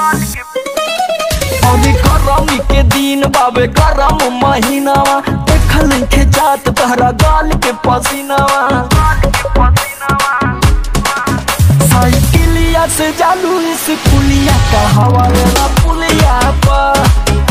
अभी गरमी के दिन बाबे गरम महीनावा देखल के जात तहरा गाल के पसीनावा साइकिलिया से जालू इस पुलिया का हवा वाला पुलिया पर